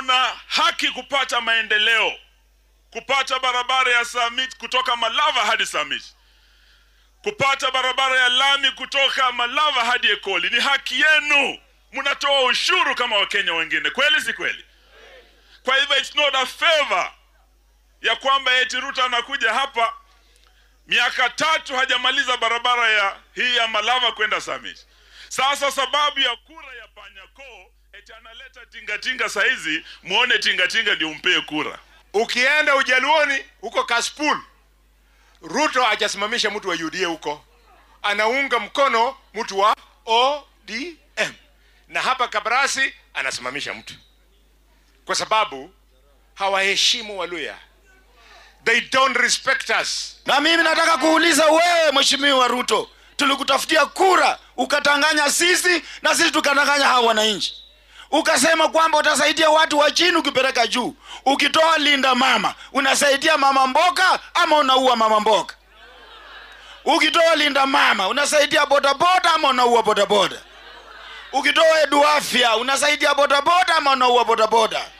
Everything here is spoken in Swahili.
na haki kupata maendeleo, kupata barabara ya Summit kutoka Malava hadi Summit, kupata barabara ya lami kutoka Malava hadi Ekoli. Ni haki yenu, mnatoa ushuru kama Wakenya wengine, kweli si kweli? Kwa hivyo it's not a favor ya kwamba eti Ruto anakuja hapa miaka tatu hajamaliza barabara ya hii ya Malava kwenda Summit. Sasa sababu ya kura ya Panyako eti analeta tingatinga saizi, muone tingatinga ndio umpee kura. Ukienda Ujaluoni huko Kaspul, Ruto hajasimamisha mtu wa UDA huko, anaunga mkono mtu wa ODM, na hapa Kabarasi anasimamisha mtu kwa sababu hawaheshimu Waluya. They don't respect us. Na mimi nataka kuuliza wewe, Mheshimiwa Ruto, tulikutafutia kura ukatanganya sisi na sisi tukatanganya hawa wananchi, ukasema kwamba utasaidia watu wa chini ukipeleka juu. Ukitoa linda mama unasaidia mama mboga ama unaua mama mboga? Ukitoa linda mama unasaidia bodaboda ama unaua bodaboda? Ukitoa edu afya unasaidia bodaboda ama unaua bodaboda?